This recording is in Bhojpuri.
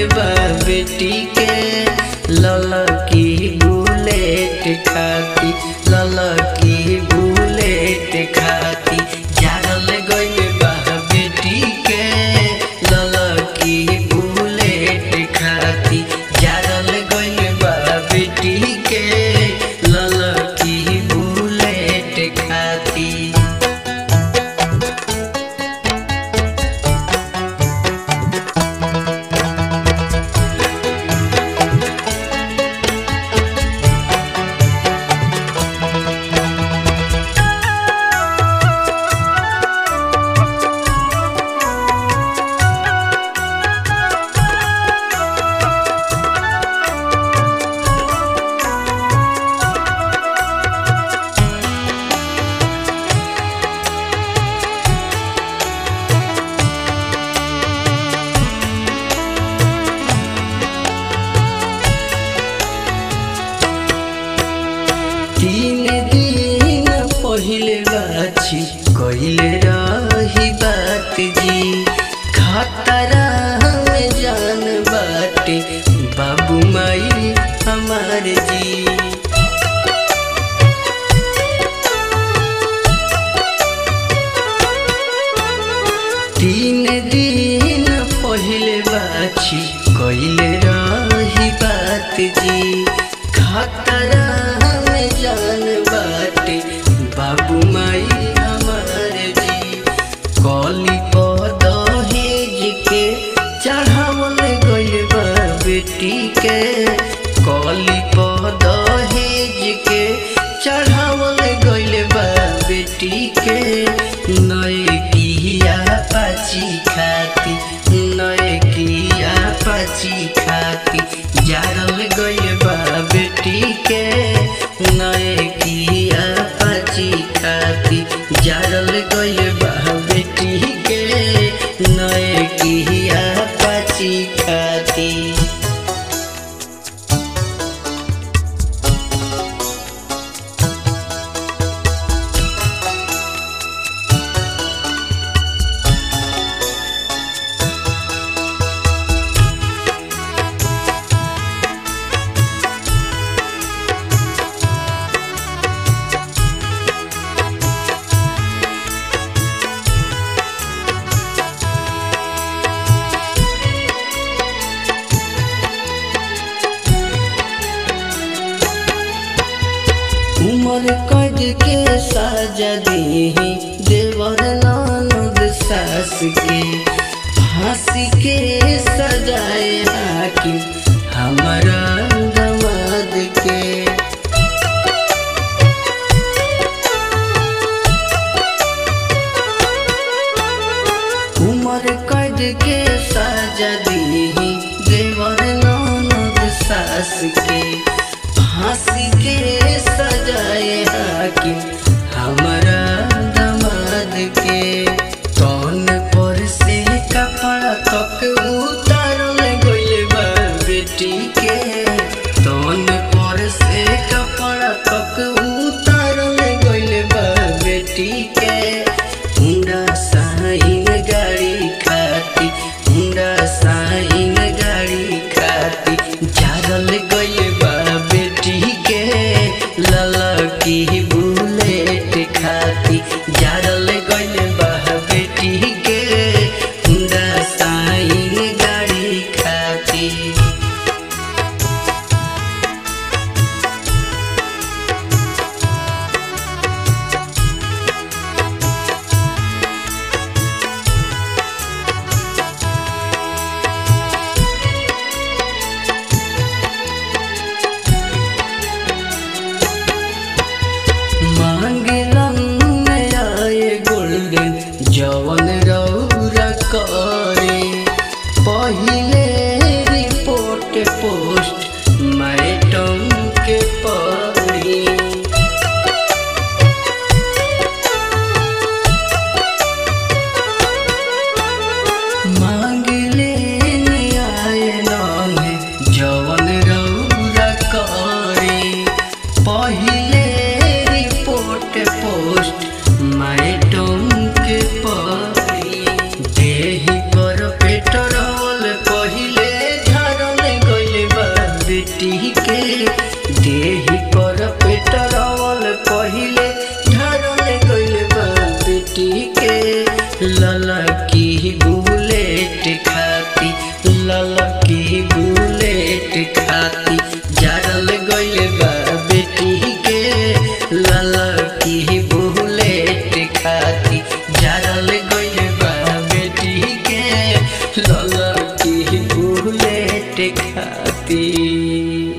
गइल बा बेटी के ललकी बुलेट खाती ललकी बुलेट खाती जारल गइल बा बेटी के ललकी बुलेट खाती जारल गइल बा बेटी के ललकी बुलेट खाती तीन दिन पहिले बाछी कहिले रही बात जी खतरा में जान बाटे बाबू माई हमार जी तीन दिन पहिले बाछी कहिले रही बात जी खतरा में जान बाटे बाबू माई हमार जी कली पदहेज के चढ़ावल गइल बा बेटी के कली पदहेज के चढ़ावल गइल बा बेटी के नए किया पाची खाती नए किया पाची खाती जारल गइल बा बेटी के नए किया पाची खाती जारल गइल बा बेटी के नए किया पाची खाती उमर कद के साजा दीही देवर ननद सास के फांसी के सजाए हाकिम हमारा दमाद के उमर कद के साजा दीही देवर ननद सास के फांसी के सजाए हाकिम हमारा दमाद के तन पर से कपड़ा तक उतारल गइल बा बेटी के तन पर से कपड़ा तक उतारल गइल बा बेटी के हुंडा साइन गाड़ी खाती हुंडा साइन गाड़ी खाती जारल गइल बा बेटी के ललकी बुलेट खाती जारल गइल बा बेटी के हुंडा साइन गाड़ी खाती मांगलन आए गोल्डन जवन रौरा करे पहिले रिपोर्ट पोस्ट मैडम के पढ़ी मांगले आए नामे जवन रौरा करे पहिले रिपोर्ट पोस्ट मैडम के पढ़ी देही पर पेट्रोल ललकी बुलेट खाती जारल गइल बा बेटी के ललकी बुलेट खाती जारल गइल बा बेटी के ललकी बुलेट खाती